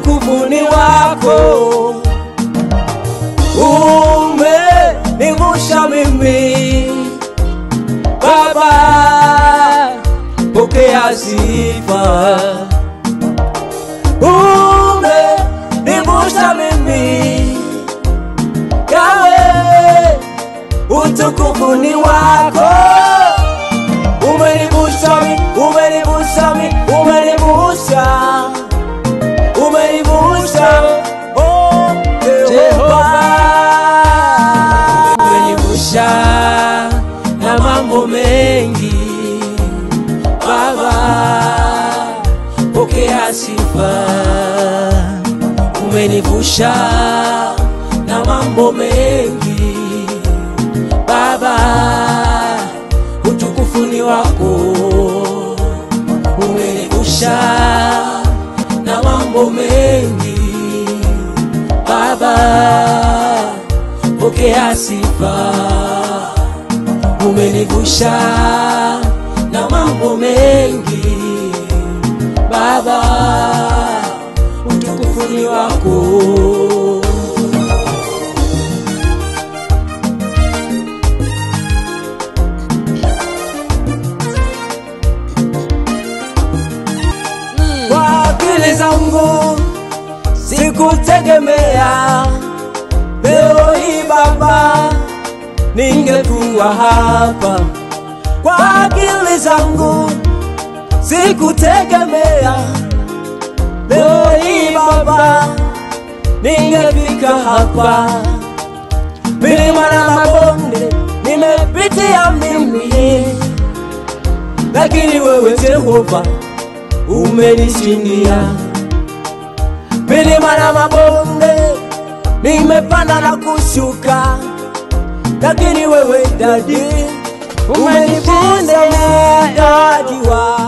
utukufu ni wako. Umenivusha mimi Baba, pokea sifa. Umenivusha mimi Yawe, utukufu ni wako. Umenivusha mi, umenivusha mi, umenivusha, umenivusha oh Jehova, umenivusha na mambo mengi Baba, pokea sifa. Umenivusha na mambo mengi Baba, utukufu ni wako. Umenivusha na mambo mengi Baba, pokea sifa. Umenivusha na mambo mengi Baba, utukufu ni wako. Kwa akili zangu sikutegemea leo hii Baba, ningekuwa hapa. Kwa akili zangu sikutegemea leo hii Baba, ningefika hapa. Milima na mabonde nimepitia mimi, lakini wewe Jehova umenishindia. Milima na mabonde nimepanda na kushuka, lakini wewe dadi umenifunza ushindani wako.